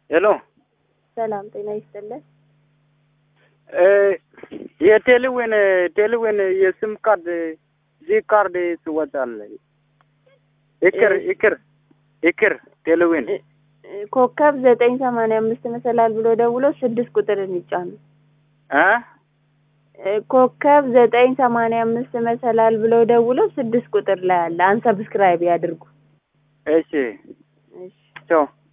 ሄሎ ሰላም ጤና ይስጥልን። የቴሌዌን ቴሌዌን የስም ካርድ ዚህ ካርድ ትወጣል። ይቅር ይቅር ይቅር ቴሌዌን ኮከብ ዘጠኝ ሰማንያ አምስት መሰላል ብሎ ደውሎ ስድስት ቁጥርን ይጫኑ። እ ኮከብ ዘጠኝ ሰማንያ አምስት መሰላል ብሎ ደውሎ ስድስት ቁጥር ላይ አለ። አንሰብስክራይብ ያድርጉ። እሺ እሺ ቻው